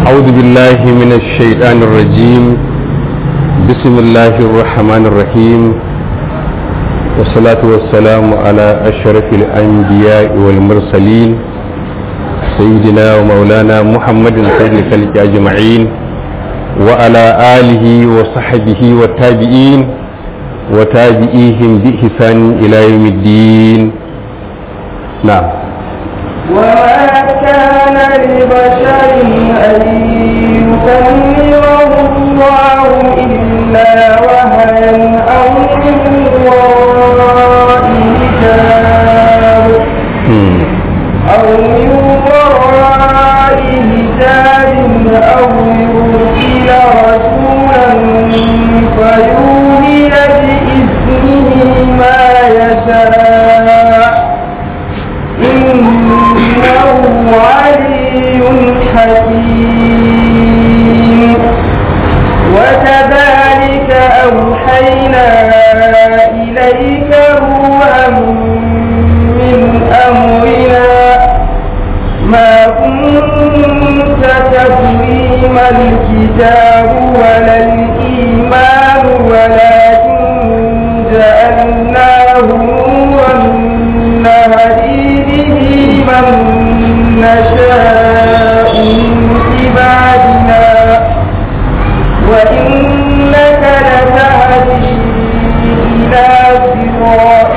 أعوذ بالله من الشيطان الرجيم بسم الله الرحمن الرحيم والصلاة والسلام على أشرف الأنبياء والمرسلين سيدنا ومولانا محمد سيد الخلق أجمعين وعلى آله وصحبه والتابعين وتابعيهم بإحسان إلى يوم الدين نعم وما كان لبشر أن يكلمه الله إلا وهيا أو من وراء حجاب مم. أو من وراء حجاب أو يرسل رسولا فيوحي بإذنه ما يشاء إنه علي حكيم وكذلك أوحينا إليك روحا من أمرنا ما كنت تدري ما الكتاب ولا الإيمان ولكن جعلناه نورا نهدي به من نشاء من عبادنا وإنك لتهدي إلى صراط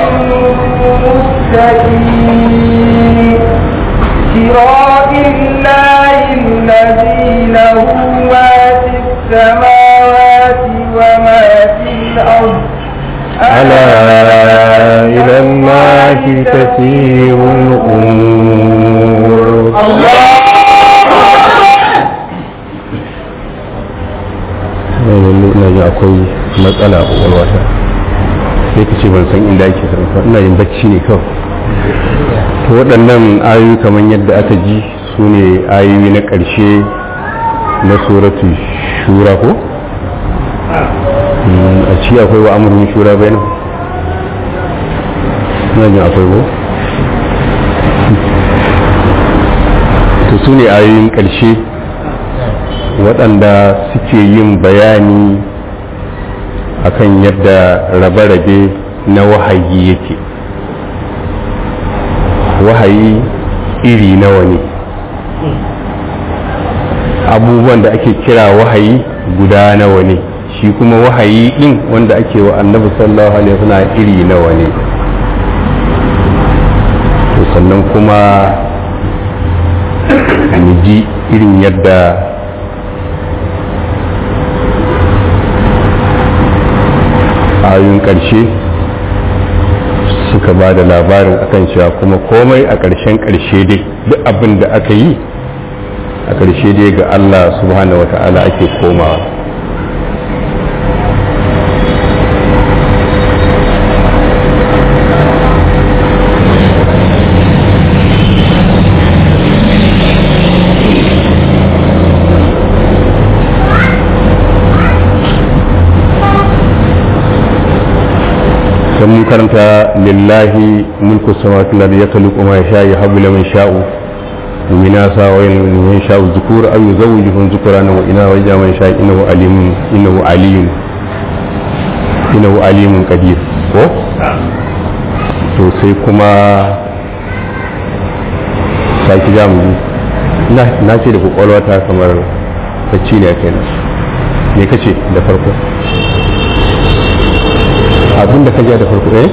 مستقيم صراط الله الذي له ما في السماوات وما في الأرض ألا إلى الله تسير الأمور ina ji akwai matsala a kwakwalwata sai ka ce ban san inda ake sarrafa ina yin bacci ne kawai to waɗannan ayoyi kamar yadda aka ji su ne ayoyi na ƙarshe na suratu shura ko Mm, a ci akwai wa amurin shura bai nan na jin akwai ko to su ne ayoyin ƙarshe waɗanda suke yin bayani akan yadda rabe-rabe na wahayi yake wahayi iri nawa ne abubuwan da ake kira wahayi guda nawa ne shi kuma wahayi din wanda ake wa annabi sallallahu alaihi wasallam iri nawa ne to sannan kuma mu ji irin yadda ayoyin ƙarshe suka ba da labarin akan cewa kuma komai a ƙarshen ƙarshe dai duk abin da aka yi a ƙarshe dai ga Allah subhanahu wa ta'ala ake komawa dan mun karanta lillahi mulku samawati wal ardi yakhluqu ma yasha yahabu liman sha'u min asa wa man sha'u dhukur aw yuzawwijuhum dhukrana wa ina wa jaman sha innahu alimun innahu aliyun innahu alimun qadir ko to sai kuma saki jamu na na ce da kokolwa ta kamar bacci ne kenan me kace da farko abinda ka ja da farko eh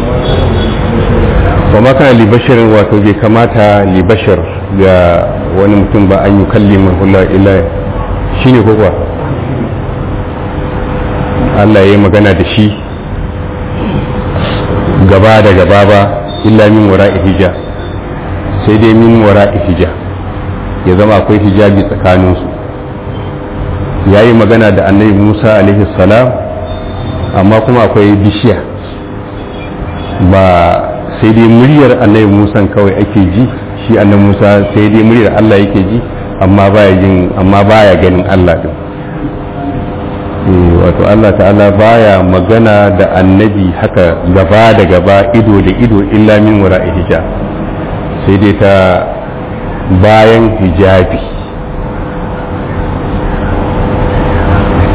ba ma kana libashirin wato bai kamata libashir ga wani mutum ba an yi kalli hula illa shi ne kuwa Allah ya yi magana da shi gaba da gaba ba illa min wara hija sai dai min wara hija ya zama akwai hijabi tsakaninsu ya yi magana da annabi musa alaihi salam amma kuma akwai bishiya ba sai dai muryar annabi musa kawai ake ji shi annabi musa sai dai muryar allah yake ji amma baya jin amma baya ganin allah din wato allah ta'ala baya magana da annabi haka gaba da gaba ido da ido illa min wara hijab sai dai ta bayan hijabi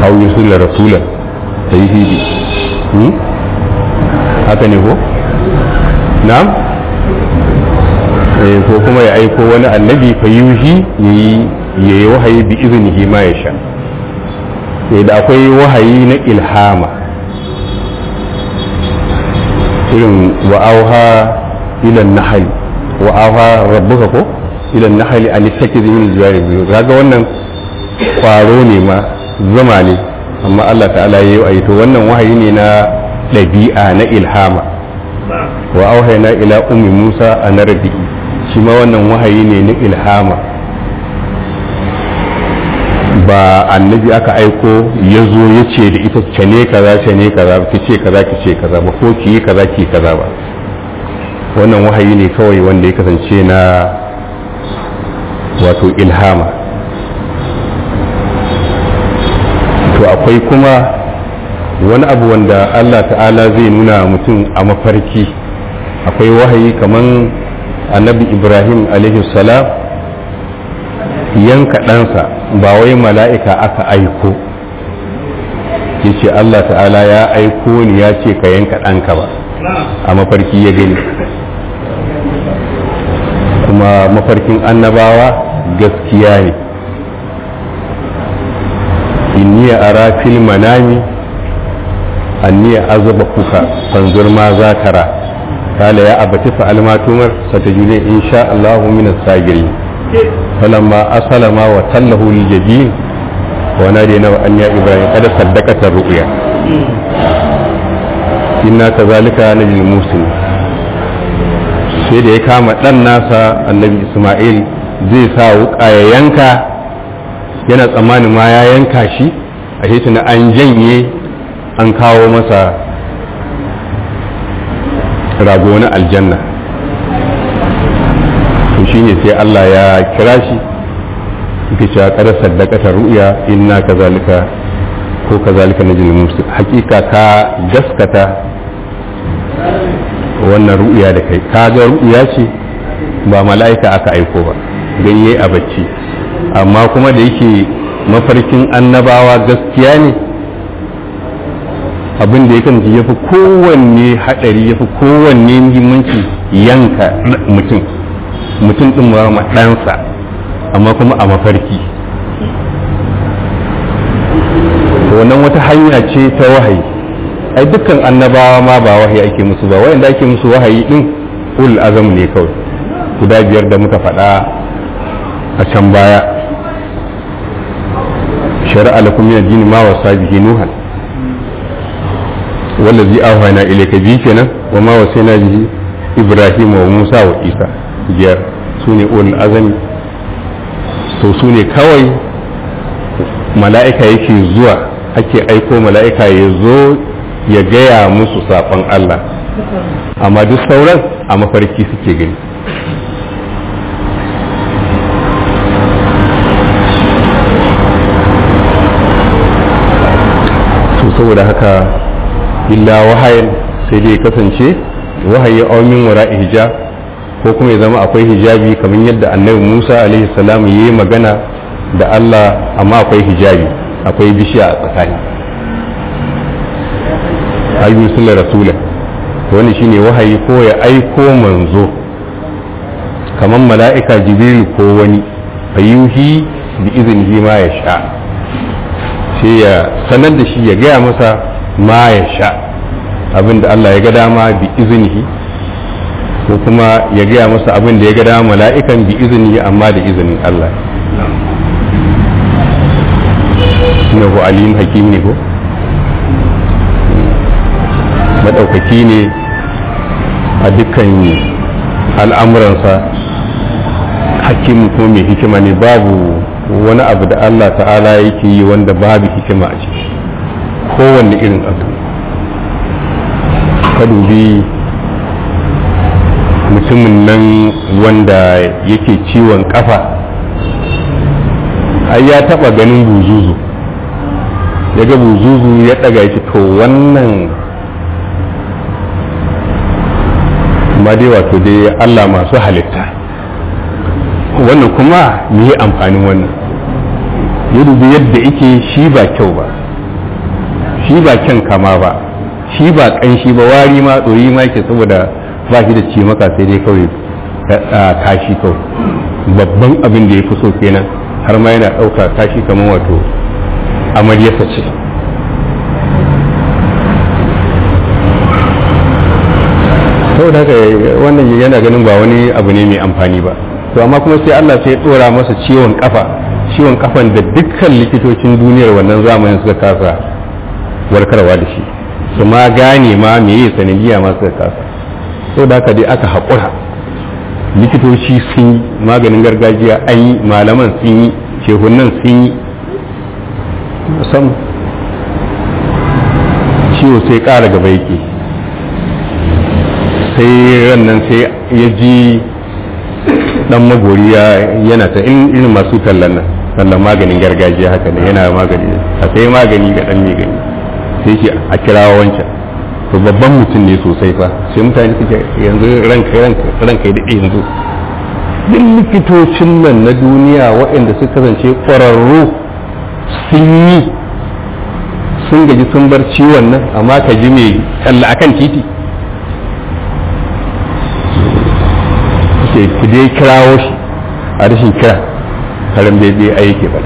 hau yusulla rasula ta yi hidi haka ne ko na'am ko kuma ya aiko wani annabi fa yuhi yayi yayi wahayi bi iznihi ma ya sha da akwai wahayi na ilhama irin wa'auha ilan nahali wa'auha rabbuka ko ilan nahali an takizi min jawari biyu kaga wannan kwaro ne ma zama ne amma Allah ta'ala ya yi to wannan wahayi ne na ɗabi'a na ilhama wa auhayna ila ummi Musa an rabi shi ma wannan wahayi ne na ilhama ba annabi aka aiko ya zo ya ce da ita ce ne kaza ce ne kaza ki ce kaza ki ce kaza ba ko ki yi kaza ki kaza ba wannan wahayi ne kawai wanda ya kasance na wato ilhama to akwai kuma wani abu wanda Allah ta'ala zai nuna mutum a mafarki akwai wahayi kaman annabi ibrahim alaihi salam yanka ɗansa ba wai mala'ika aka aiko ya ce Allah ta'ala ya aiko ni ya ce ka yanka ɗanka ba a mafarki ya gani kuma mafarkin annabawa gaskiya ne inni ara fil manami anni azaba kuka fanzur ma za tara kala ya abati fa almatumar satajune insha Allah min as-sagirin falamma aslama wa tallahu lil jabin wa nadina wa an ya ibrahim kada saddaqata ru'ya inna kazalika najil muslimin sai da ya kama ɗan nasa annabi ismail zai sa wuƙa ya yanka yana tsammanin ma ya yanka shi a shi na an janye an kawo masa rago na aljanna to shi ne sai allah ya kira shi yake cewa kada saddakata ru'ya inna kazalika ko kazalika na musu hakika ka gaskata wannan ru'ya da kai kaga ru'ya ce ba mala'ika aka aiko ba ganye a bacci amma kuma da yake mafarkin annabawa gaskiya ne abin da yakan ya fi kowanne haɗari ya fi kowanne muhimmanci yanka mutum mutum ɗin ma ɗansa amma kuma a mafarki wannan wata hanya ce ta wahayi ai dukkan annabawa ma ba wahayi ake musu ba wayanda ake musu wahayi din ul azam ne kawai guda biyar da muka faɗa a can baya shari'a lakum min ad-din ma wasa bihi nuhan wallazi awhayna ilayka bi kenan wa ma wasayna bihi ibrahim wa musa wa isa biyar sune ul azami to sune kawai mala'ika yake zuwa ake aiko mala'ika ya zo ya gaya musu saƙon Allah amma duk sauran a mafarki suke gani to saboda haka illa wahayin sai dai kasance wahayi aumin wara hijab ko kuma ya zama akwai hijabi kamar yadda annabi Musa alaihi salam yayi magana da Allah amma akwai hijabi akwai bishiya a tsakani ayyun sulla rasula wani shine wahayi ko ya aiko manzo kamar mala'ika jibril ko wani ayyuhi bi iznihi ma ya sha sai ya sanar da shi ya gaya masa ma ya sha abinda Allah ya ga dama bi iznihi ko kuma ya gaya masa abin da ya ga dama mala'ikan bi iznihi amma da izinin Allah innahu alim hakim ne ko maɗaukaki ne a dukkan al'amuransa hakim ko mai hikima ne babu wani abu da Allah ta'ala yake yi wanda babu hikima a ciki kowanne irin abu ka dubi mutumin nan wanda yake ciwon kafa ai ya taba ganin buzuzu ya ga buzuzu ya daga shi to wannan amma dai wato dai Allah masu halitta wannan kuma me yi amfanin wannan ya dubi yadda ike shi ba kyau ba shi ba kyan kama ba shi ba kanshi ba wari ma ɗoyi ma ke saboda ba shi da ci maka sai dai kawai kashi kawai babban abin da ya fi so kenan har ma yana ɗauka kashi kamar wato amaryarsa ce saboda haka wannan yana ganin ba wani abu ne mai amfani ba to amma kuma sai Allah sai ya dora masa ciwon kafa ciwon kafan da dukkan likitocin duniyar wannan zamanin suka kasa warkarwa da shi su ma gane ma meye sanadiyya ma suka kasa saboda haka dai aka haƙura likitoci sun yi maganin gargajiya an yi malaman sun yi shehunan sun yi sam ciwo sai ƙara gaba yake sai rannan sai ya ji dan magori yana ta irin masu tallan nan tallan maganin gargajiya haka ne yana magani a sai magani ga dan mai gani sai shi a kirawa wancan to babban mutum ne sosai fa sai mutane suke yanzu ranka ranka ranka ya daɗe yanzu duk likitocin nan na duniya waɗanda suka kasance ƙwararru sun yi sun gaji sun bar ciwon nan amma ka ji mai talla akan titi ce ku dai kirawo shi a rashin kira karin bebe a yake ba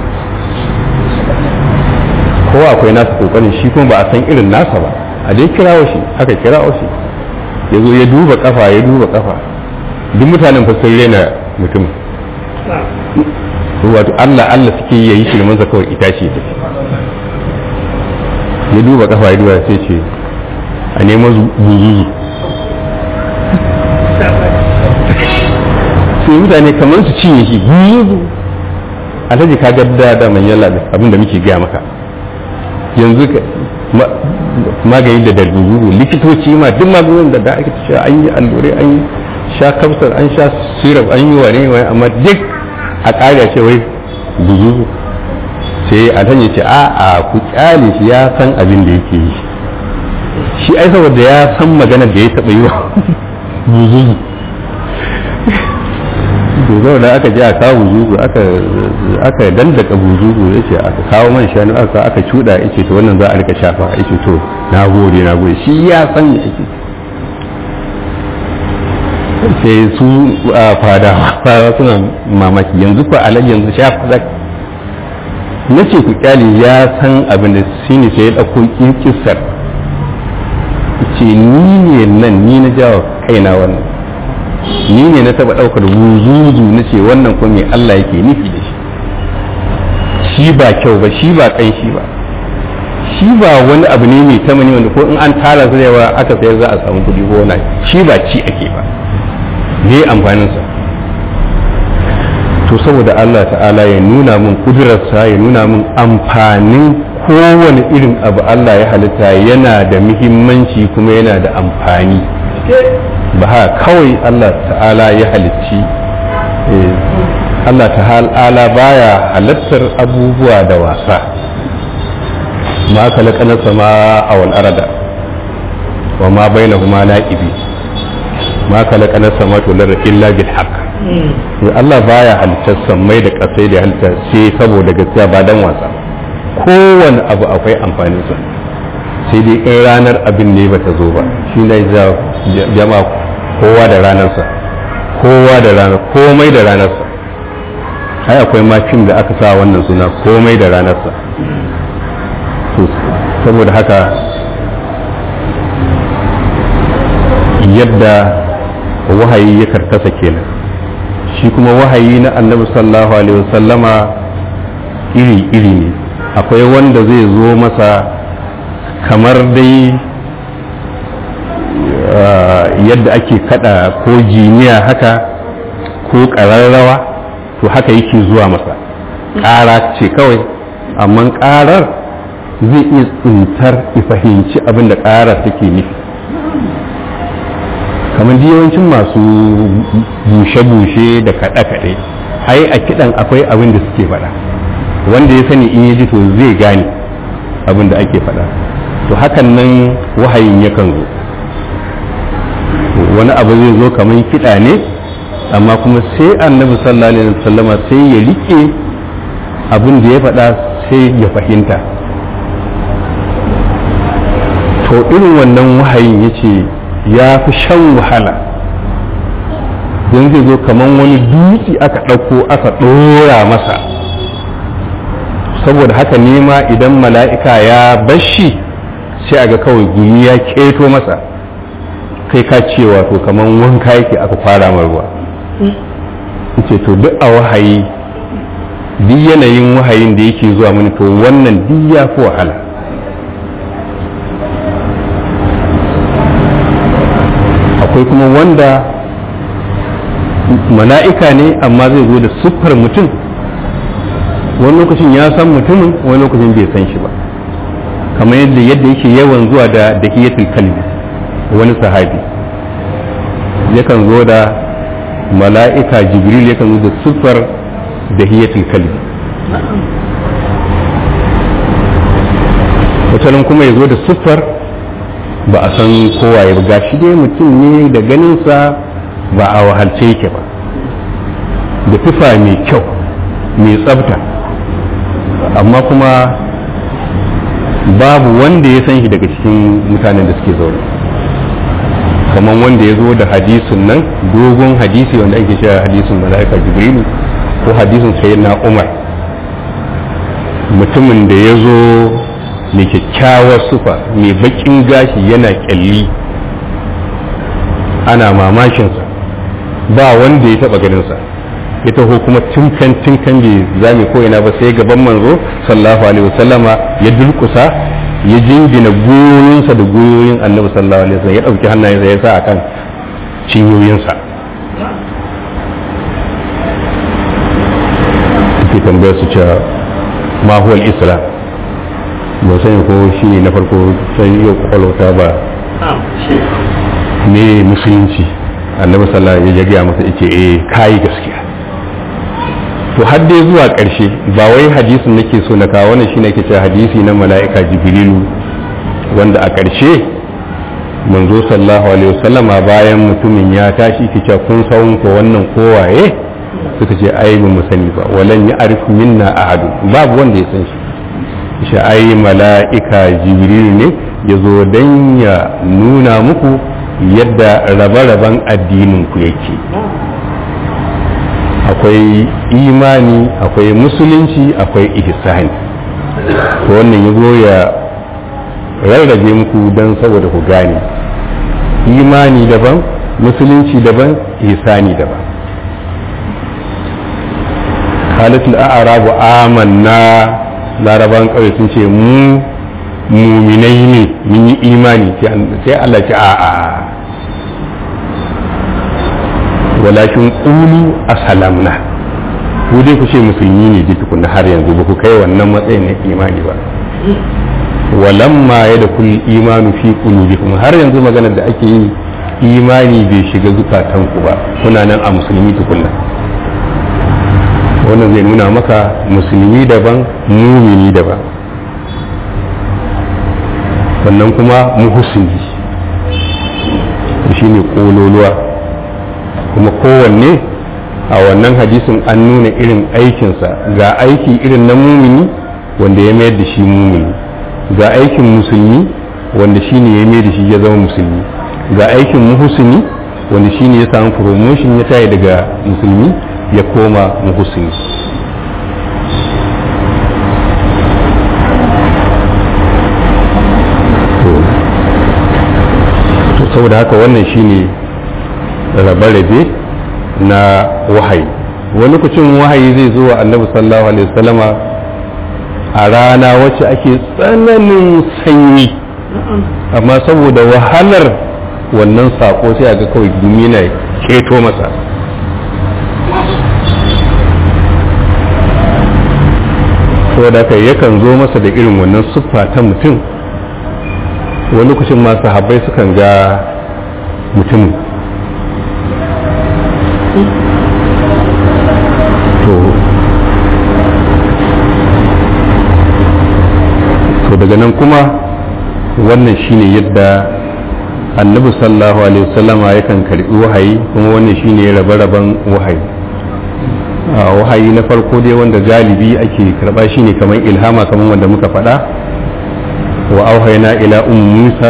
ko akwai nasa kokarin shi kuma ba a san irin nasa ba a dai kirawo shi aka kirawo shi ya zo ya duba kafa ya duba kafa duk mutanen fa sun rena mutum wato Allah Allah suke yayi shi manza kawai itace ta ya duba kafa ya duba sai ce a nemo zuzuzu sai mutane kamar su cinye shi zuzu alhaji ka gadda da manyan labe abin da muke gaya maka yanzu magani da darbuzu likitoci ma duk magungunan da da ake cewa an yi allurai an yi sha kafsar an sha syrup an yi wane wane amma duk a ƙari ce wai buzuzu sai alhaji ce a a ku kyale shi ya san abin da yake yi shi ai saboda ya san magana da ya taɓa yi wa buzuzu to da aka je a kawo buzuzu aka aka dandaka buzuzu ya ce aka kawo man shanu aka aka cuda ya ce to wannan za a rika shafa ya ce to na gode na gode shi ya san me ake sai su a fada fada suna mamaki yanzu ko alaji yanzu shafa zak na ce ku kyale ya san abin da shi ne sai ya ɗauko kisar ce ni ne nan ni na jawo kaina wannan ni ne na taba daukar wuzuzu na ce wannan ko me Allah yake nufi da shi shi ba kyau ba shi ba kai shi ba shi ba wani abu ne mai tamani wanda ko in an tara su da yawa aka sayar za a samu kuɗi ko wani shi ba ci ake ba ne amfanin sa to saboda Allah ta'ala ya nuna min kudurarsa ya nuna min amfanin kowane irin abu Allah ya halitta yana da muhimmanci kuma yana da amfani ba haka kawai Allah ta'ala ya halicci Allah ta'ala baya halittar abubuwa da wasa ma kalakana sama a wal arada wa ma bainahuma la'ibi ma kalakana sama to lar illa bil haqq Allah baya halittar samai da kasai da halitta sai saboda gaskiya ba dan wasa kowane abu akwai amfanin sa sai dai in ranar abin ne bata zo ba shi ne jama'a kowa da ranarsa kowa da ranar komai da ranarsa ai akwai makin da aka sa wannan suna komai da ranarsa saboda haka yadda wahayi ya karkasa kenan shi kuma wahayi na annabi sallallahu alaihi wasallama iri-iri ne akwai wanda zai zo masa kamar dai yadda ake kada ko jiniya haka ko ƙararrawa to haka yake zuwa masa ƙara ce kawai amma ƙarar zai iya tsintar fahimci abin da ƙara take nufi kamar yawancin masu bushe-bushe da kaɗe-kaɗe ai a kiɗan akwai abin da suke faɗa wanda ya sani in ya ji to zai gane abin da ake faɗa to hakan nan wahayin yakan zo wani abu zai zo kamar kiɗa ne amma kuma sai annabi sallallahu alaihi wasallama sai ya rike abin da ya faɗa sai ya fahimta to irin wannan wahayin ya ce ya fi shan wahala don zai zo kamar wani dutse aka ɗauko aka ɗora masa saboda haka nema idan mala'ika ya bashi sai a ga kawai gumi ya keto masa kai ka cewa to kamar wanka yake aka fara ruwa ce to duk a wahayi duk yanayin wahayin da yake zuwa mini to wannan duk ya fi wahala akwai kuma wanda mala'ika ne amma zai zo da siffar mutum wani lokacin ya san mutumin wani lokacin bai san shi ba kamar yadda yadda yake yawan zuwa da dahiyatul kalbi wani sahabi yakan zo da mala'ika jibril yakan zo da siffar dahiyatul kalbi watanin kuma ya zo da siffar ba a san kowa ya ga shi dai mutum ne da ganinsa ba a wahalce yake ba da tufa mai kyau mai tsafta amma kuma babu wanda ya san shi daga cikin mutanen da suke zaune kamar wanda ya zo da hadisin nan dogon hadisi wanda ake cewa hadisin mala'ika jibrilu ko hadisin sayyidina umar mutumin da ya zo mai kyakkyawar sufa mai bakin gashi yana kyalli ana mamakinsa ba wanda ya taba ganinsa ya taho kuma tunkan tunkan bai zame ko ina ba sai gaban manzo sallallahu alaihi wasallama ya dulkusa ya jingina goyoyinsa da goyoyin annabi sallallahu alaihi wasallam ya dauki hannayensa ya sa akan cinyoyinsa ke tambayar su cewa ma huwa islam ba sani ko shi ne na farko sai yau kwakwalwata ba ne musulunci annabi sallallahu alaihi ya gaya masa yace eh kai gaskiya to har dai zuwa ƙarshe ba wai hadisin nake so na kawo wannan shine ke cewa hadisi na mala'ika jibrilu wanda a ƙarshe manzo sallallahu alaihi wasallama bayan mutumin ya tashi ke cewa kun sawun ko wannan kowaye suka ce ai ba mu sani ba walan ya arifu minna ahadu babu wanda ya san shi shi ai mala'ika jibril ne ya zo don ya nuna muku yadda rabe-raben addinin ku yake akwai imani akwai musulunci akwai ihsani to wannan ya zo ya rarrabe muku don saboda ku gane imani daban musulunci daban ihsani daban halittul a'arabu amanna laraban kawai sun ce mu muminai ne mun yi imani sai Allah ce a'a walakin ƙulu a salamna ku dai ku ce musulmi ne duk tukuna har yanzu ba ku kai wannan matsayin na imani ba walamma ya da kulli imanu fi qulubikum har yanzu maganar da ake yi imani bai shiga zukatanku ba kuna nan a musulmi tukunna wannan zai nuna maka musulmi daban mumini daban sannan kuma muhusini shi ne kololuwa kuma kowanne a wannan hadisin an nuna irin aikinsa ga aiki irin na mumini wanda ya mayar da shi mumini ga aikin musulmi wanda shi ne ya mayar da shi ya zama musulmi ga aikin muhusini wanda shi ne ya samu promotion ya tayi daga musulmi ya koma muhusini saboda haka wannan shine rabe-rabe na wahayi wani lokacin wahayi zai zo wa annabi sallallahu alaihi wasallama a rana wacce ake tsananin sanyi amma saboda wahalar wannan sako sai a ga kawai gumi na keto masa saboda haka yakan zo masa da irin wannan siffa ta mutum wani lokacin ma sahabbai sukan ga mutumin to to daga nan kuma wannan shine yadda annabi sallallahu alaihi wasallama yakan karbi wahayi kuma wannan shine rabe-raben wahayi wahayi na farko dai wanda galibi ake karba shine kamar ilhama kamar wanda muka faɗa wa auhaina ila ummu musa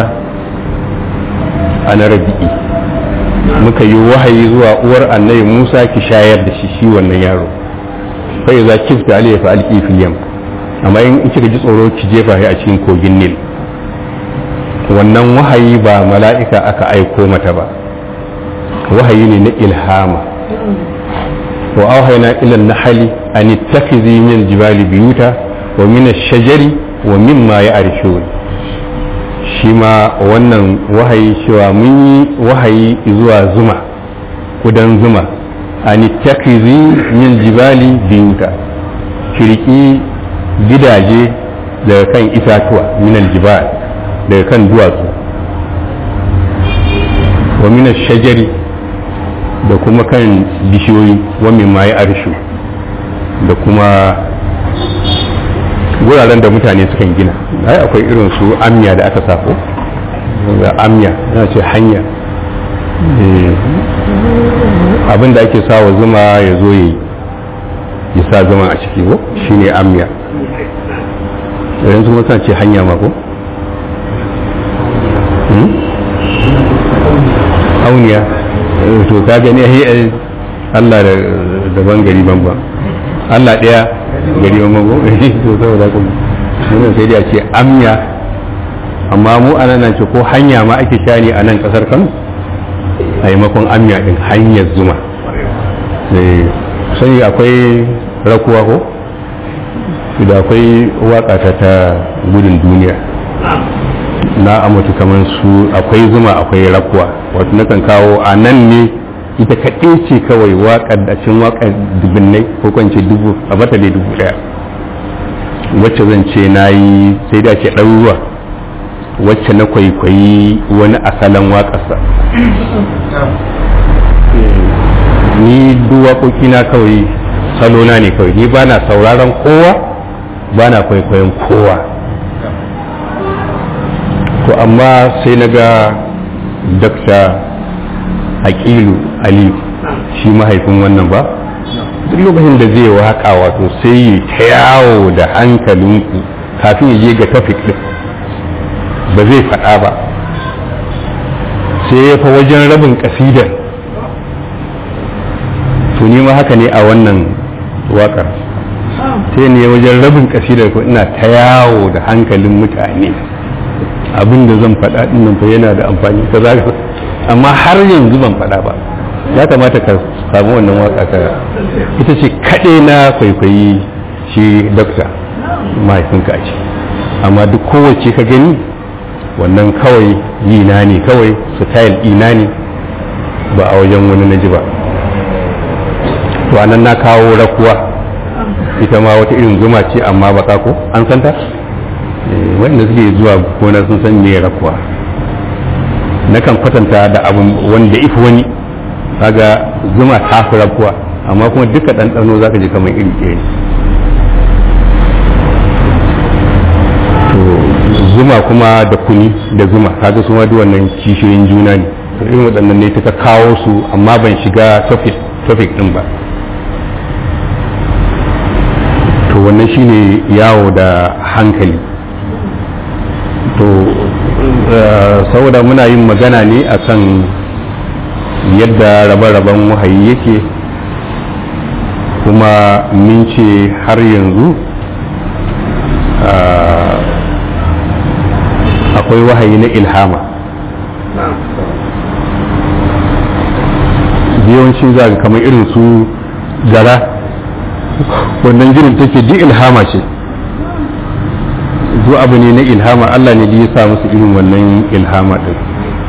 ana rabi'i muka yi wahayi zuwa uwar annabi musa ki shayar da shi shi wannan yaro fa iza kifta alayhi fa alqi fil yam amma in kika ji tsoro ki jefa shi a cikin kogin nil wannan wahayi ba mala'ika aka aiko mata ba wahayi ne na ilhama wa auhayna ila nahali an ittakhidhi min aljibali biyuta wa min ash-shajari wa mimma ya'rishun shi ma wannan wahayi cewa mun yi wahayi zuwa zuma kudan zuma an ittakhidhi min aljibali biyuta kirki gidaje daga kan itatuwa min aljibal daga kan duwatsu wa min ash-shajari da kuma kan bishiyoyi wani ma ya arshu da kuma wuraren da mutane sukan gina ai akwai irin su amya da aka safo ga amya yana ce hanya abin da ake sawa zuma ya zo ya yi sa zuma a ciki ko shine amya yanzu kuma ce hanya ma ko auniya to ka gani ai Allah da daban gari banba Allah daya gari banba ko to saboda ku mun sai dai a ce amya amma mu anan nan ce ko hanya ma ake shani a nan kasar Kano a makon amya din hanyar zuma eh sai akwai rakuwa ko da akwai waka ta ta gudun duniya na amatu kamar su akwai zuma akwai rakuwa wato nakan kawo a nan ne ita kaɗai ce kawai waƙar da cin waƙar dubunnai ko kwance dubu a bata dai dubu ɗaya wacce zan ce na yi sai da ke ɗaruruwa wacce na kwaikwayi wani asalin waƙarsa ni duk waƙoƙi na kawai salona ne kawai ni ba na sauraron kowa ba na kwaikwayon kowa to amma sai na ga dakta aƙilu ali shi mahaifin wannan ba duk lokacin da zai waka wato sai yi ta yawo da hankalinku kafin ya je ga tafik din ba zai faɗa ba sai ya fa wajen rabin ƙasidar to ni ma haka ne a wannan waƙar sai ne wajen rabin ƙasidar ko ina ta yawo da hankalin mutane abin da zan faɗa ɗin nan fa yana da amfani ka za amma har yanzu ban faɗa ba ya kamata ka samu wannan waka ka ita ce kaɗai na kwaikwayi shi dokta mahaifinka a ce amma duk kowace ka gani wannan kawai yi na ne kawai style ina ne ba a wajen wani na ji ba to anan na kawo rakuwa ita ma wata irin zuma ce amma baka ko an santa wanda suke zuwa gona sun san me rakuwa nakan kwatanta da abin wanda ifi wani kaga zuma ta fi rakuwa amma kuma duka ɗanɗano za ka ji kamar iri ɗaya to zuma kuma da kuni da zuma kaga su ma duk wannan kishiyoyin juna ne to irin waɗannan ne ta kawo su amma ban shiga topic ɗin ba to wannan shine yawo da hankali to saboda muna yin magana ne akan yadda rabe-raben wahayi yake kuma min ce har yanzu akwai wahayi na ilhama yawanci za kamar irin su gara wannan jinin take duk ilhama ce duk abu ne na ilhama Allah ne ya sa musu irin wannan ilhama din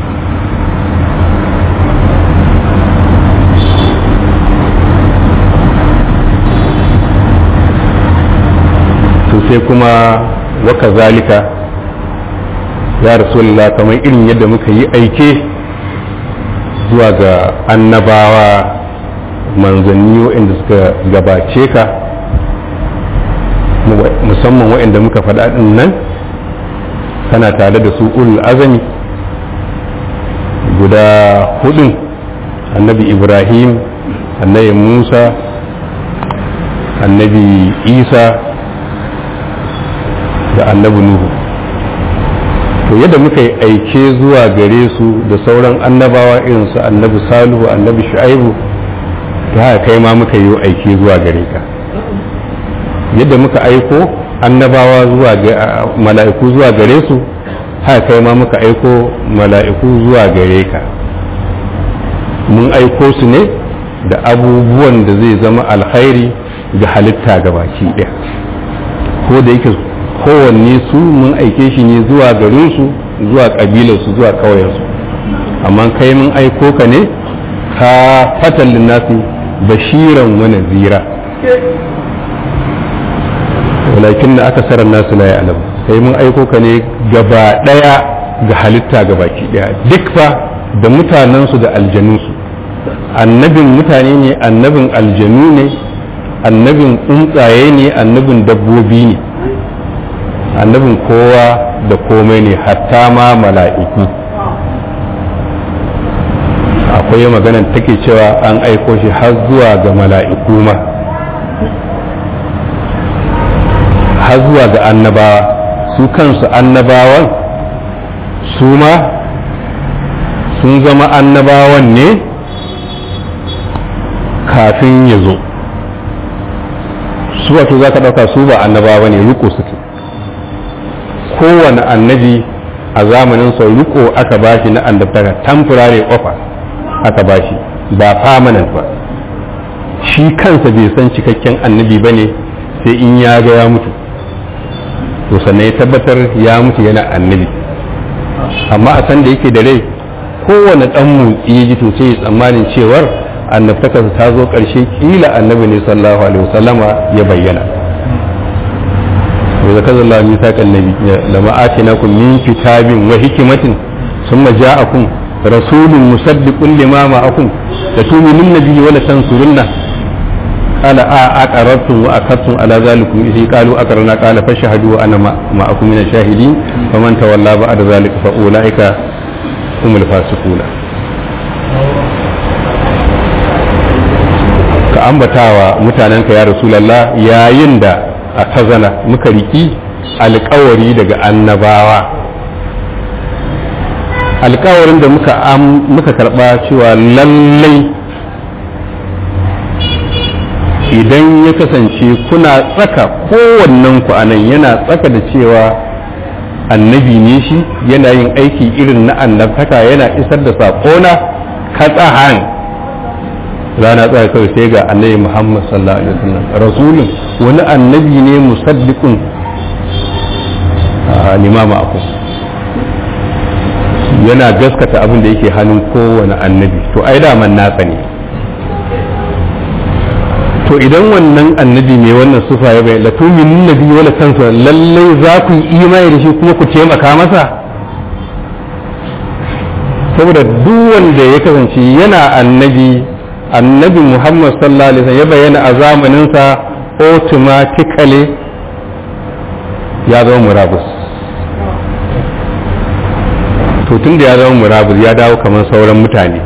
to sai kuma waka zalika ya rasulullah kamar irin yadda muka yi aike zuwa ga annabawa manzanni waɗanda suka gabace ka musamman waɗanda muka faɗa ɗin nan kana tare da su ulul azami guda hudun annabi ibrahim annabi musa annabi isa da annabi nuhu to yadda muka yi aike zuwa gare su da sauran annabawa irin su annabi salihu annabi shu'aibu ta haka kai ma muka yi aike zuwa gare ka yadda muka aiko annabawa zuwa mala'iku zuwa gare su haka kai ma muka aiko mala'iku zuwa gare ka mun aiko su ne da abubuwan da zai zama alkhairi ga halitta gabaki ɗaya ko da yake kowanne su mun aike shi ne zuwa garinsu zuwa ƙabilarsu zuwa ƙauyensu amma kai mun aiko ka ne ka fatan linnasi bashiran wani zira walakin na aka sarar nasu la ya'lam kai mun aiko ka ne gaba ɗaya ga halitta gabaki ɗaya duk fa da mutanensu da aljanunsu annabin mutane ne annabin aljanu ne annabin tsuntsaye ne annabin dabbobi ne annabin kowa da komai ne hatta ma mala'iku akwai maganar take cewa an aiko shi har zuwa ga mala'iku ma har zuwa ga annabawa su kansu annabawan su ma sun zama annabawan ne kafin ya zo su wato za ka ɗauka su ba annabawa ne riko suke kowane annabi a zamanin sau riko aka bashi na annabtaka temporary offer aka bashi ba permanent ba shi kansa bai san cikakken annabi ba ne sai in ya ga ya mutu to sannan ya tabbatar ya mutu yana annabi amma a san da yake da rai kowane dan motsi ya ji to sai tsammanin cewar annabtakarsa ta zo ƙarshe kila annabi ne sallallahu alaihi wasallama ya bayyana wa zakaza Allah misaqan nabi lama atinakum min kitabin wa hikmatin thumma ja'akum rasulun musaddiqun lima ma'akum la tu'minun nabiyyi wa la tansurunna qala a aqarrtum wa akadtum ala zalikum idh qalu aqarna qala fashhadu wa ana ma'akum min ash-shahidin faman tawalla ba'da zalika fa ulaika humul fasiquna ka ambatawa mutanenka ya rasulallah yayin da a kazana muka riki alkawari daga annabawa alkawarin da muka muka karba cewa lallai idan ya kasance kuna tsaka kowannen ku anan yana tsaka da cewa annabi ne shi yana yin aiki irin na annabtaka yana isar da saƙona katsahan rana tsaya kawai sai ga annabi Muhammad sallallahu alaihi wasallam rasulun wani annabi ne musaddiqun limama aku yana gaskata abin da yake hannun kowane annabi to ai da man nasa ne to idan wannan annabi mai wannan sufa ya bai latu min nabi wala kansu lallai za ku yi imani da shi kuma ku taimaka masa saboda duk wanda ya kasance yana annabi annabi muhammad sallallahu alaihi wasallam ya bayyana a zamaninsa automatically ya zama murabus to tun da ya zama murabus ya dawo kamar sauran mutane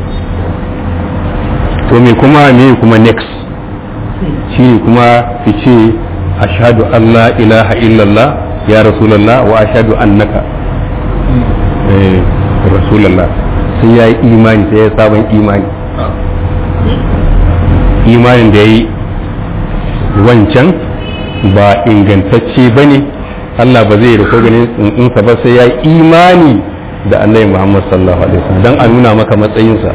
to me kuma me kuma next shi ne kuma fice ashhadu an la ilaha illallah ya rasulallah wa ashhadu annaka eh rasulallah sai ya yi imani sai ya sabon imani imanin da ya yi wancan ba ingantacce ba ne Allah ba zai riko ganin tsuntsunsa ba sai ya yi imani da annabi Muhammad sallallahu alaihi wasallam don a nuna maka matsayinsa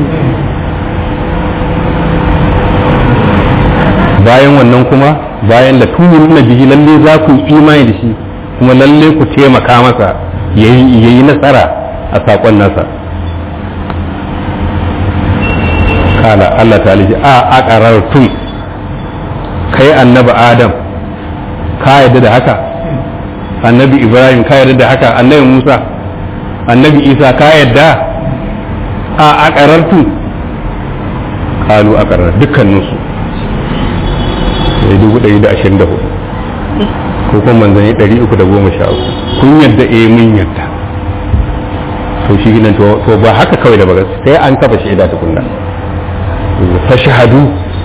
bayan wannan kuma bayan da tunin na bihi lalle za ku yi imani da shi kuma lalle ku taimaka masa yayi nasara a saƙon nasa kala Allah ta alishi a aqarartum kai annabi Adam ka yadda da haka annabi Ibrahim ka yadda da haka annabi Musa annabi Isa ka yadda a aqarartum kalu aqarar dukkaninsu sai dubu ɗari da ashirin da hudu ko kuma manzanni ɗari uku da goma sha uku kun yadda eh mun yadda to shi nan to ba haka kawai da bagas sai an kafa shaida tukunna ta shahadu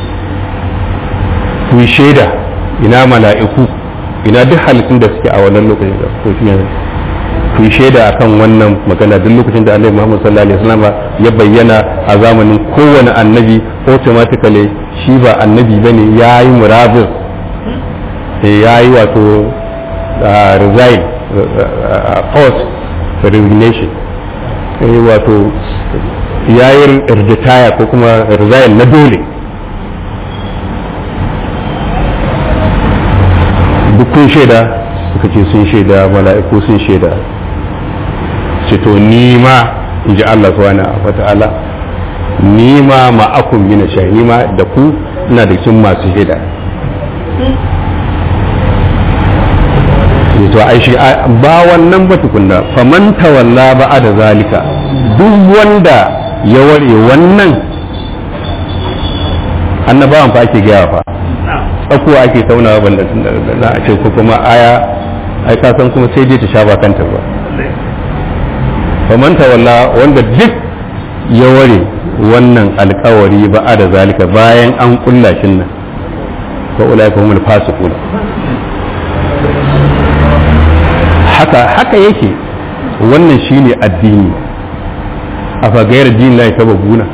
ku yi shaida ina mala'iku ina duk halittun da suke a wannan lokacin da ko shi ne ku yi shaida akan wannan magana duk lokacin da annabi Muhammad sallallahu alaihi wasallam ya bayyana a zamanin kowane annabi automatically shi ba annabi bane yayi murabir yayi wato resign post resignation wato yayi retire ko kuma resign na dole duk kun shaida suka ce sun shaida mala'iku sun shaida ce to ni ma in ji Allah subhanahu wa ta'ala ni ma ma'akum min shay ni ma da ku ina da cikin masu shaida to ai shi ba wannan ba tukunna faman tawalla ba da zalika duk wanda ya ware wannan annabawan fa ake gaya fa tsakuwa ake taunawa banda na a ce ko kuma aya ai ka san kuma sai dai ta sha ba kanta ba faman tawalla wanda duk ya ware wannan alkawari ba a da zalika bayan an kulla shin nan ko ulai ko mul fasiqun haka haka yake wannan shine addini a fagayar dinin lai sababuna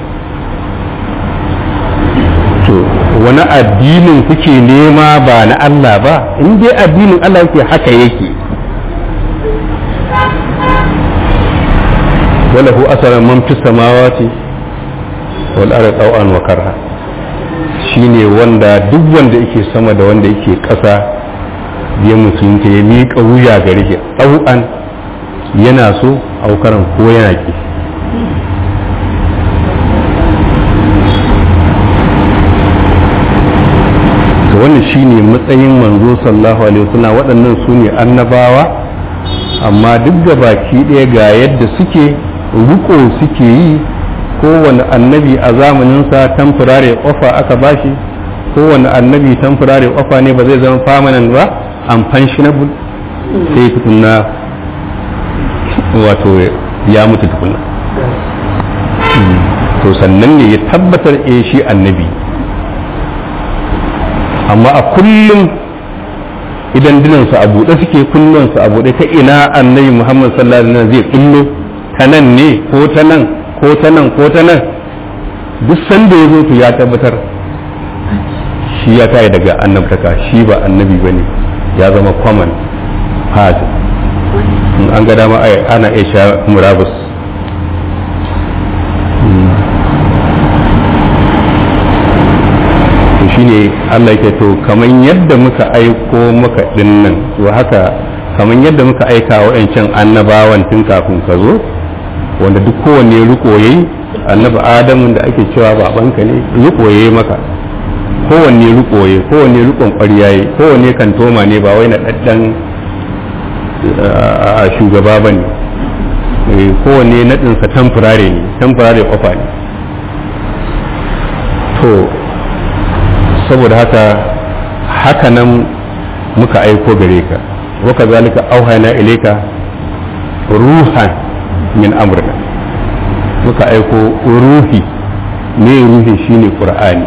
to wani addinin kuke nema ba na Allah ba in dai addinin Allah yake haka yake وله أثر من في السماوات والأرض طوعا وكرها shine wanda duk wanda yake sama da wanda yake ƙasa ya musulunta ya miƙa wuya gare shi ɗau'an yana so aukaran ko yana ki to wannan shine matsayin manzo sallallahu alaihi wasallam waɗannan su ne annabawa amma duk da baki ɗaya ga yadda suke riko suke yi kowane annabi a zamaninsa tamfurare ofa aka bashi kowane annabi tamfurare ofa ne ba zai zama permanent ba unpensionable sai tukunna wato ya mutu tukunna to sannan ne ya tabbatar e shi annabi amma a kullum idan dinansu a buɗe suke kullunsu a buɗe ta ina annabi muhammad sallallahu alaihi wasallam zai kullo ta nan ne ko ta nan ko ta nan ko ta nan duk sanda ya zo to ya tabbatar shi ya tayi daga annabtaka shi ba annabi ba ne ya zama common part in an ga dama ana iya sha murabus to shine Allah yake to kaman yadda muka aiko maka dinnan to haka kaman yadda muka aika wa'ancan annabawan tun kafin ka zo wanda duk kowanne riko yayi annabi adamu da ake cewa babanka ne riko yayi maka kowanne riko yayi kowanne rikon ƙwarya yayi kowanne kantoma ne ba wai na daddan a shugaba bane kowanne nadinsa tamfurare ne tamfurare kofa ne to saboda haka haka nan muka aiko gare ka waka zalika auhana ilaika ruhan min amrina muka aiko ruhi ne ruhi shine qur'ani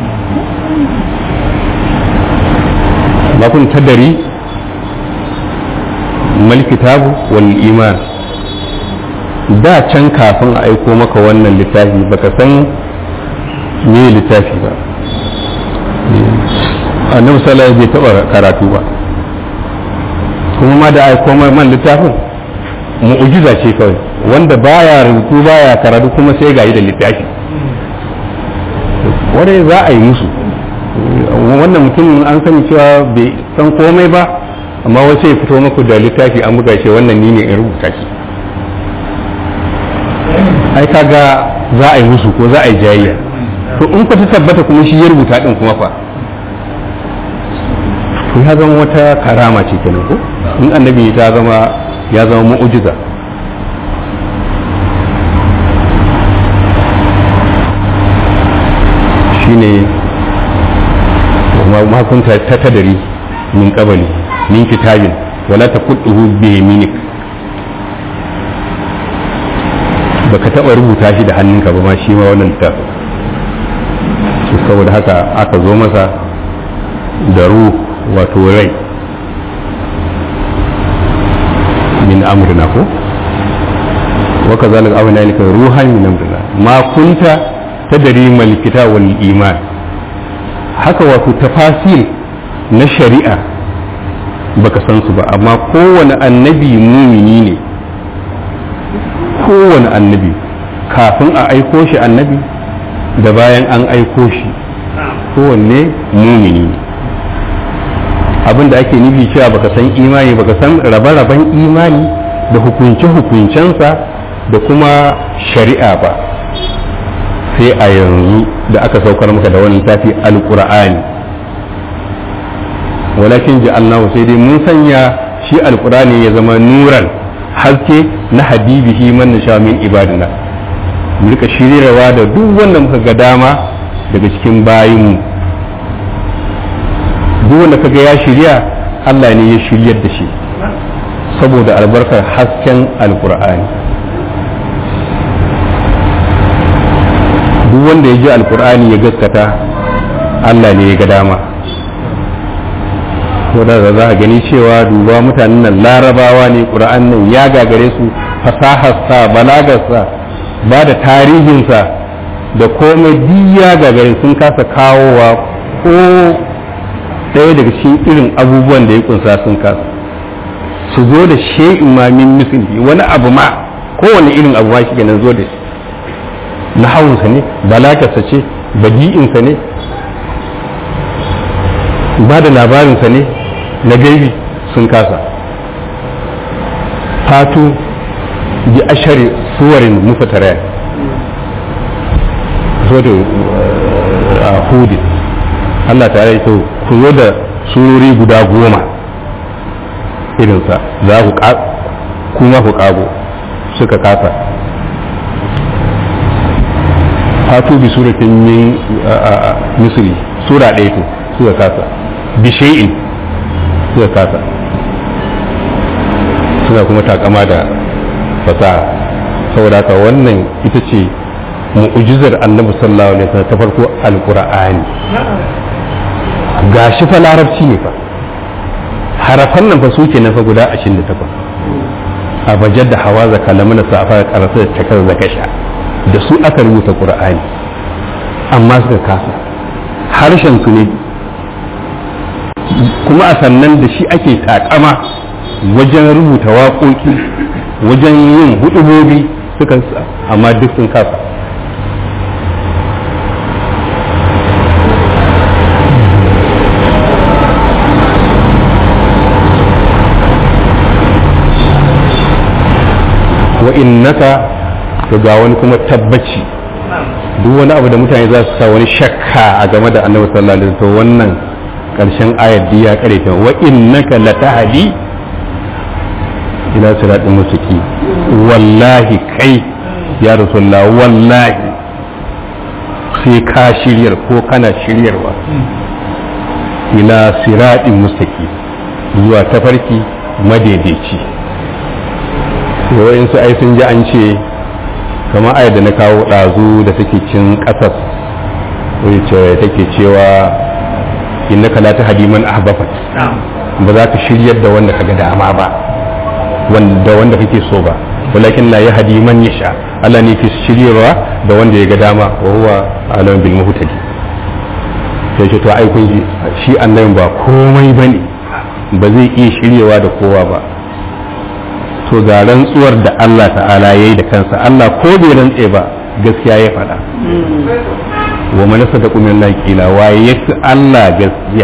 ma kun tadari mal kitabu wal iman da can kafin a aiko maka wannan littafi baka san me littafi ba annabi sallallahu bai taba karatu ba kuma ma da aiko man littafin mu'ujiza ce kawai wanda baya rubutu baya karatu kuma sai ga yi da littafi wanda za a yi musu wannan mutum an sani cewa bai san komai ba amma wasu ya fito maku da littafi an buga shi wannan ni ne in rubuta shi ai kaga za a yi musu ko za a yi jayayya to in ka ta tabbata kuma shi ya rubuta din kuma fa to ya zama wata karama ce kenan ko in annabi ta zama ya zama mu'ujiza shine ma kunta ta tadari min qabali min kitabin wala taqutuhu bi yaminik baka taba rubuta shi da hannunka ba ma shi ma wannan littafin saboda haka aka zo masa da ruh wato rai min amrina na ko wa kazalika awna ilaka ruhan min amrillah ma kunta tadri mal kitab wal iman haka wato tafasil na shari'a baka san su ba amma kowane annabi mumini ne kowane annabi kafin a aiko shi annabi da bayan an aiko shi kowanne mumini ne abin da ake nufi cewa baka san imani baka san rabe-raben imani da hukunce-hukuncensa da kuma shari'a ba sai a yanzu da aka saukar maka da wani tafi alkur'ani walakin ji allahu sai dai mun sanya shi alkur'ani ya zama nuran haske na habibihi man nasha min ibadina mu rika shiryarwa da duk wanda muka ga dama daga cikin bayinmu duk wanda kaga ya shirya Allah ne ya shiryar da shi saboda albarkar hasken alkur'ani duk wanda ya ji alkur'ani ya gaskata Allah ne ya ga dama wadda za a gani cewa duba mutanen nan larabawa ne ƙura'an nan ya gagare su fasaharsa balagarsa ba da tarihinsa da komai duk ya gagare sun kasa kawowa ko ɗaya daga cikin irin abubuwan da ya kunsa sun kasa su zo da she'in mamin musulmi wani abu ma kowane irin abu ma shi kenan zo da shi na hawansa ne balagarsa ce badi'insa ne ba da labarinsa ne na gaibi sun kasa fatu bi ashari suwarin mufataraya zo da hudu Allah ta yi to ku zo da surori guda goma irinsa za ku kuma ku kago suka kasa fatu bi suratin min misri sura ɗaya to suka kasa bi shay'in suka kasa suna kuma takama da fasaha saboda haka wannan ita ce mu'ujizar annabi sallallahu alaihi wasallam ta farko alqur'ani gashi fa larabci ne fa harafan nan fa su ke fa guda 28 a bajar da hawa zaka lamuna safa karasa da takar zakasha da su aka rubuta qur'ani amma suka kasa harshen su ne kuma a sannan da shi ake takama wajen rubuta waƙoƙi wajen yin hudubobi suka amma duk sun kasa wa innaka ga wani kuma tabbaci duk wani abu da mutane za su sa wani shakka a game da annabi sallallahu alaihi wasallam wannan karshen ayat ya kare ta wa innaka latahdi ila siratin mustaqim wallahi kai ya rasulullah wallahi sai ka shiryar ko kana shiryarwa ila siratin mustaqim zuwa tafarki madaidaici yawan su ai sun ji an ce kamar ayat da na kawo ɗazu da take cin ƙasas wacce take cewa innaka la tahdi man ahbabta ba za ka shiryar da wanda kaga dama ba wanda wanda kake so ba walakin la yahdi man yasha Allah ne ke shiryarwa da wanda ya ga dama wa huwa alam bil muhtadi sai ce to ai kun ji shi annabi ba komai bane ba zai iya shiryewa da kowa ba to ga rantsuwar da Allah ta'ala yayi da kansa Allah ko bai rantse ba gaskiya ya faɗa wa man sadaqu min Allah qila wa yafi Allah gaskiya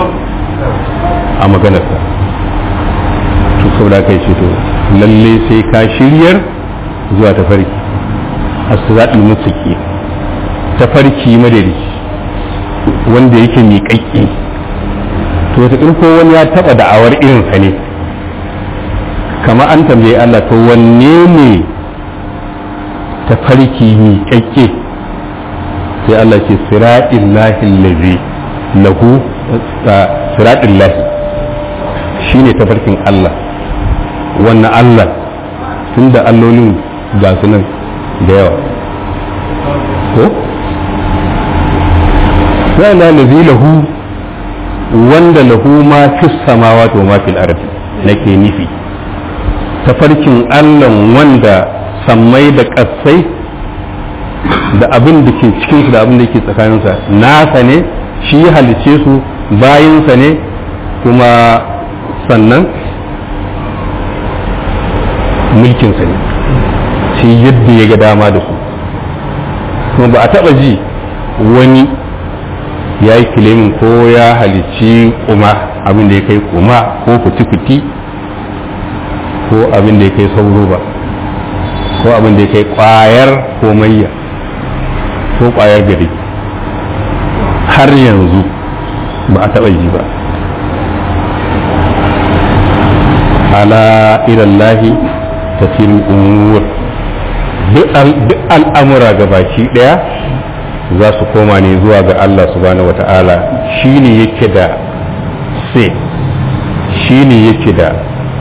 a maganarsa to saboda kai ce to lalle sai ka shiryar zuwa tafarki as-siratul mustaqim tafarki madari wanda yake miƙaƙƙi to ta ko wani ya taba da'awar irin sa ne kama an tambaye Allah to wanne ne tafarki miƙaƙƙe sai Allah ce siraɗin lahi lazi lahu siraɗin lahi shi ne tafarkin Allah wannan Allah tun da allolin ga su nan da yawa ko? sai na lazi lahu wanda lahu ma fi samawa to ma fil ardi nake nufi tafarkin allon wanda sammai da ƙasai da abin da ke cikinsu da abin da ke tsakaninsa nasa ne shi ya halice su bayinsa ne kuma sannan mulkinsa ne shi yadda ya ga dama da su kuma ba a taɓa ji wani ya yi kilimin ko ya halici kuma abin da ya kai kuma ko kuti-kuti ko abin da ya kai sauro ba ko abin da ya kai kwayar komayya ko kwayar gari har yanzu ba a taɓa ji ba ala ilallahi tafiyar umur duk al'amura ga baki ɗaya za su koma ne zuwa ga Allah subhanahu wa ta'ala shi ne yake da sai shi ne yake da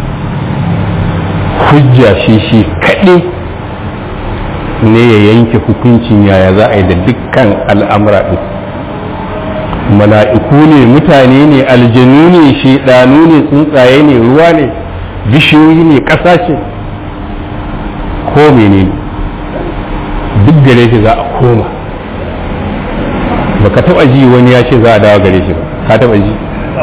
hujja shi shi kaɗai ne ya yanke hukuncin yaya za a yi da dukkan al'amura ɗin mala'iku ne mutane ne aljanu ne shaidanu ne tsuntsaye ne ruwa ne bishiyoyi ne ƙasa ce ko menene duk gare shi za a koma baka taba ji wani ya ce za a dawo gare shi ba ka taba ji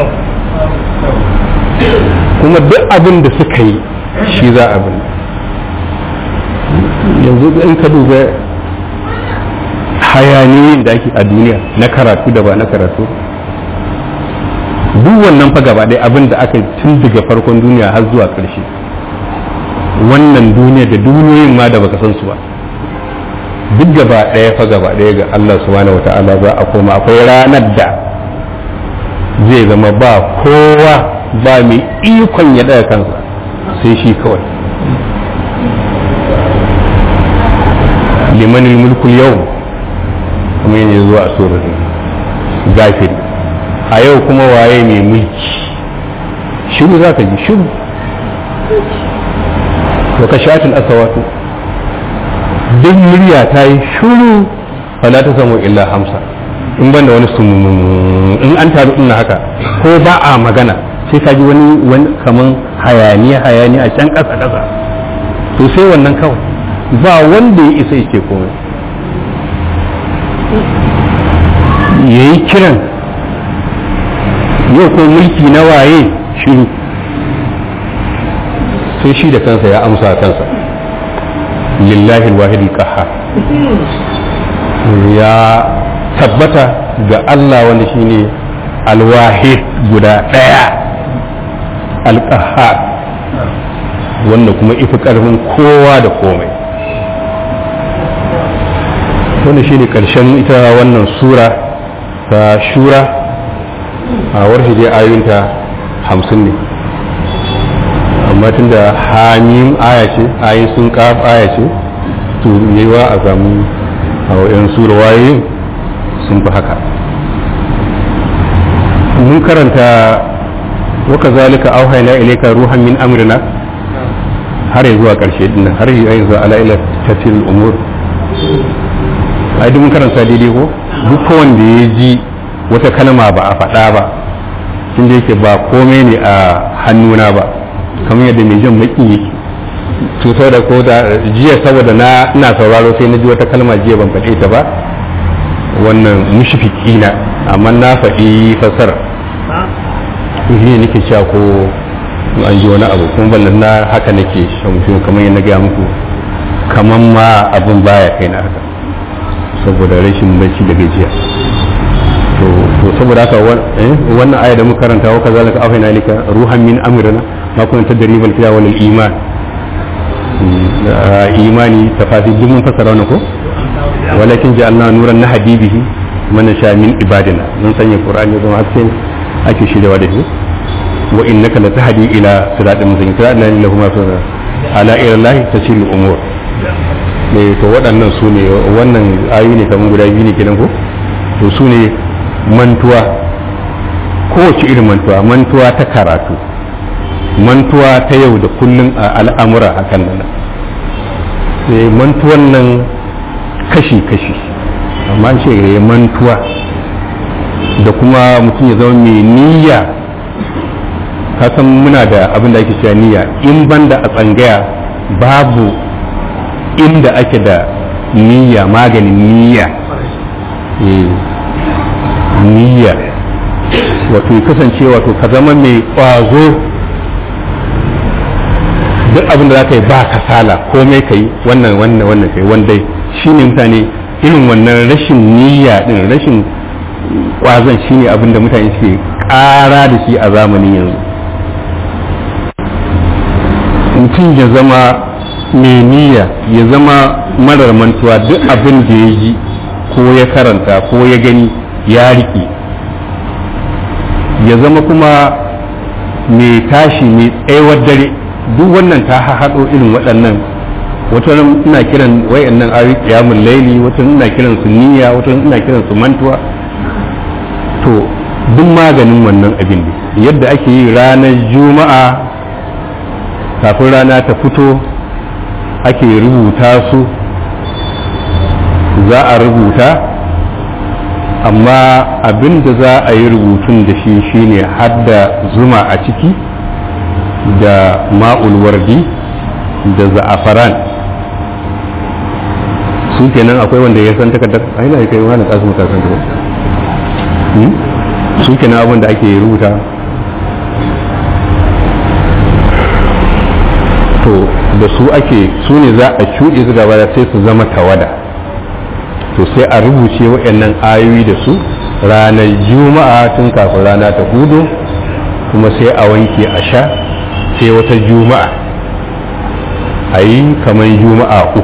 kuma duk abin da suka yi shi za a bin yanzu in ka duba hayaniyin da ake a duniya na karatu da ba na karatu duk wannan fa gaba ɗaya abin da aka tun daga farkon duniya har zuwa ƙarshe wannan duniya da duniyoyin ma da baka san su ba duk gaba ɗaya fa gaba ɗaya ga Allah subhanahu wa ta'ala za a koma akwai ranar da zai zama ba kowa ba mai ikon ya ɗaya kansa sai shi kawai limanin mulkul yau kuma yana zuwa a surar gafiri a yau kuma waye mai mulki shiru za ka ji shiru wa ka shatin asawatu duk murya ta yi shuru fala ta samu illa hamsa in banda wani sumumu in an taru ina haka ko ba a magana sai ka ji wani wani kaman hayaniya hayaniya a can ƙasa ƙasa to sai wannan kawai ba wanda ya isa yake komai ya yi kiran yau ko mulki na waye shiru sai shi da kansa ya amsa kansa lillahi alwahid qahhar ya tabbata ga Allah wanda shine alwahid guda daya alqahhar wanda kuma ifi karfin kowa da komai wanda shine karshen ita wannan sura ta shura a warshi dai ayoyinta hamsin ne amma tun da hamim aya ce ayin sun kaf aya ce to yawa a samu a wayan surwaye sun fi haka mun karanta waka zalika auhaina ilaika ruhan min amrina har ya zuwa karshe din har ya zuwa ala ila tafsir umur ai duk mun karanta daidai ko duk wanda ya ji wata kalma ba a faɗa ba tunda yake ba komai ne a hannuna ba kamar yadda mai jan maki yake to da ko da jiya saboda na ina sauraro sai na ji wata kalma jiya ban faɗe ta ba wannan mushfiki na amma na faɗi fasara shi ne nake cewa ko an ji wani abu kuma ballan na haka nake shamsu kamar yadda gaya muku kamar ma abin baya kai na haka saboda rashin bacci da gajiya to saboda haka wannan aya da muka karanta wa kazalika afina lika ruhan min amrina ma kunta tadribal fiya wal iman imani tafasir duk mun fassara wannan ko walakin ja'alna nuran nahdi bihi man sha min ibadina mun sanya qur'ani zama haske ake shiryawa da shi wa innaka latahdi ila siratin mustaqim siratin lahu ma sunna ala ila allahi tasilu umur ne to waɗannan su ne wannan ayoyi ne kamar guda biyu ne kenan ko to su ne mantuwa kowace irin mantuwa mantuwa ta karatu mantuwa ta yau da kullum a al'amura hakan nan sai mantuwan nan kashi-kashi amma ce ya mantuwa da kuma mutum ya zama mai niyya kasan muna da abin da ake cewa niyya in banda a tsangaya babu inda ake da niyya maganin niyya Eh, niyya wato ya kasance wato ka zama mai ƙwazo duk abin da za ka yi ba kasala komai ka yi wannan wannan wannan kai wanda shi ne mutane irin wannan rashin niyya din rashin ƙwazon shi ne abin da mutane suke ƙara da shi a zamanin yanzu mutum ya zama mai niyya ya zama marar mantuwa duk abin da ya yi ko ya karanta ko ya gani ya riƙe ya zama kuma mai tashi mai tsayawar dare duk wannan ta haɗo irin waɗannan wata ina kiran wayannan ayi qiyamul laili wata ina kiran su niyya wata ina kiran su mantuwa to duk maganin wannan abin ne yadda ake yi ranar juma'a kafin rana ta fito ake rubuta su za a rubuta amma abin da za a yi rubutun da shi shine hadda zuma a ciki da ma'ul wardi da za'afaran su kenan akwai wanda ya san takardar a yana kai wani kasu mutasan ta su kenan abin da ake rubuta to da su ake su ne za a cuɗe su gaba sai su zama tawada to sai a rubuce waɗannan ayoyi da su ranar juma'a tun kafin rana ta hudu kuma sai a wanke a sha sai wata juma'a a yi kamar juma'a uku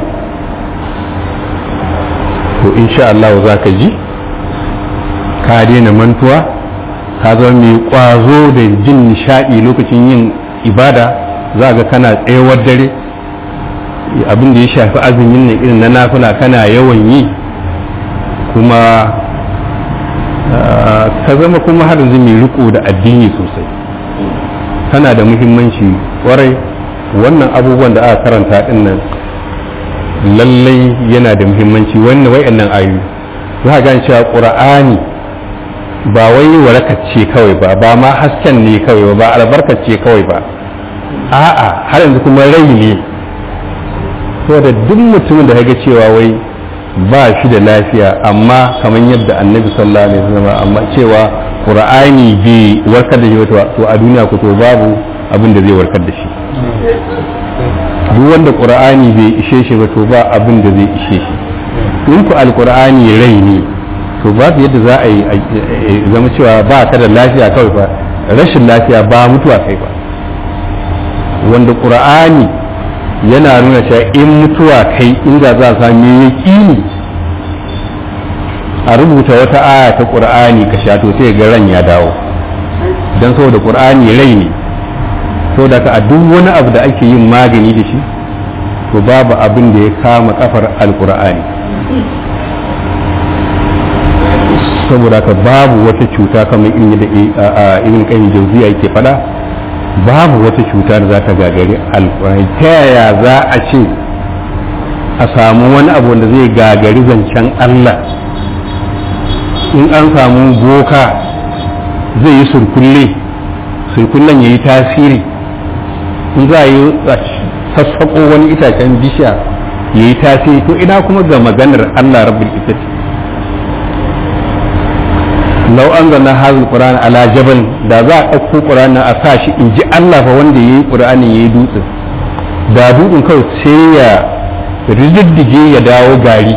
to insha Allah za ka ji ka daina mantuwa ka zama mai kwazo da jin nishaɗi lokacin yin ibada za ga kana tsayawar dare abin da ya shafi azumin ne irin na nafila kana yawan yi kuma ka zama kuma har yanzu mai riko da addini sosai tana da muhimmanci kwarai wannan abubuwan da aka karanta din nan lallai yana da muhimmanci wannan wayannan ayoyi za ga cewa qur'ani ba wai warakace kawai ba ba ma hasken ne kawai ba albarkace kawai ba a'a har yanzu kuma rai ne saboda duk mutumin da ga cewa wai ba shi da lafiya amma kamar yadda annabi sallallahu alaihi wasallam amma cewa qur'ani bai warkar da shi ba to a duniya ko to babu abin da zai warkar da shi duk wanda qur'ani bai ishe shi ba to ba abin da zai ishe shi in ku alqur'ani rai ne to babu yadda za a yi zama cewa ba ka da lafiya kawai ba rashin lafiya ba mutuwa kai ba wanda qur'ani yana nuna cewa in mutuwa kai inda za a sami yaƙini a rubuta wata aya ta ƙur'ani ka sha to sai ga ran ya dawo don saboda ƙur'ani rai ne saboda ka a duk wani abu da ake yin magani da shi to babu abin da ya kama kafar alƙur'ani saboda ka babu wata cuta kamar irin kan jauziya yake faɗa babu wata cuta da za ta gagari alkurani ta yaya za a ce a samu wani abu wanda zai gagari zancen Allah in an samu boka zai yi surkulle surkullen ya yi tasiri in za a yi sassaƙo wani itacen bishiya ya yi tasiri to ina kuma ga maganar Allah rabbul izzati lau an zana hazin ƙura'an ala jabal da za a ɗauko ƙura'an a sa shi in ji Allah fa wanda ya yi ƙura'anin ya yi dutse da dutsen kawai sai ya rididdige ya dawo gari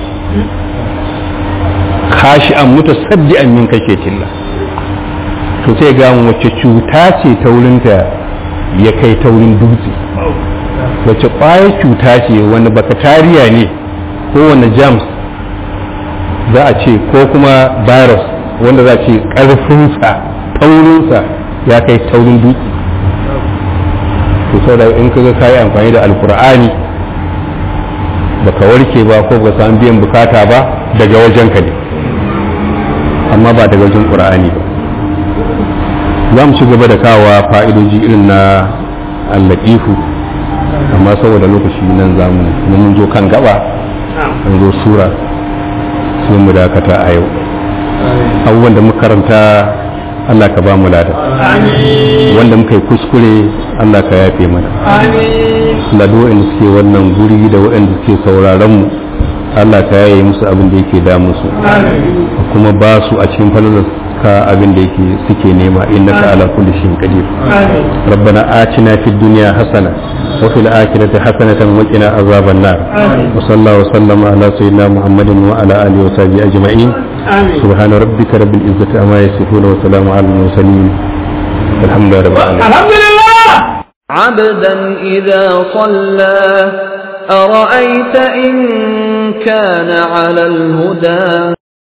kashi an mutu saddi an min kashe tilla to sai ga wacce cuta ce ta wurinta ya kai ta wurin dutse wacce ƙwayar cuta ce wani bakatariya ne ko wani jams za a ce ko kuma virus wanda za ce ƙarfinsa taurinsa ya kai taurin dutse to sau da in kaga kayi amfani da alkur'ani baka warke ba ko baka samu biyan bukata ba daga wajen ka ne amma ba daga wajen qur'ani ba za mu ci gaba da kawa fa'idoji irin na allatifu amma saboda lokaci nan za mu mun zo kan gaba an zo sura sai mu dakata a yau abubuwan da muka karanta Allah ka ba mu lada wanda muka yi kuskure Allah ka yafe mana Allah da waɗanda suke wannan guri da waɗanda suke sauraron mu Allah ka yaye musu abin da yake damu su kuma ba su a cikin falalar ka abin da yake suke nema innaka ala kulli shay'in qadir ربنا آتنا في الدنيا حسنة وفي الآخرة حسنة وقنا عذاب النار وصلى الله وسلم على سيدنا محمد وعلى آله وصحبه أجمعين سبحان ربك رب العزة عما يصفون وسلام على المرسلين الحمد لله رب العالمين الحمد لله عبدا إذا صلى أرأيت إن كان على الهدى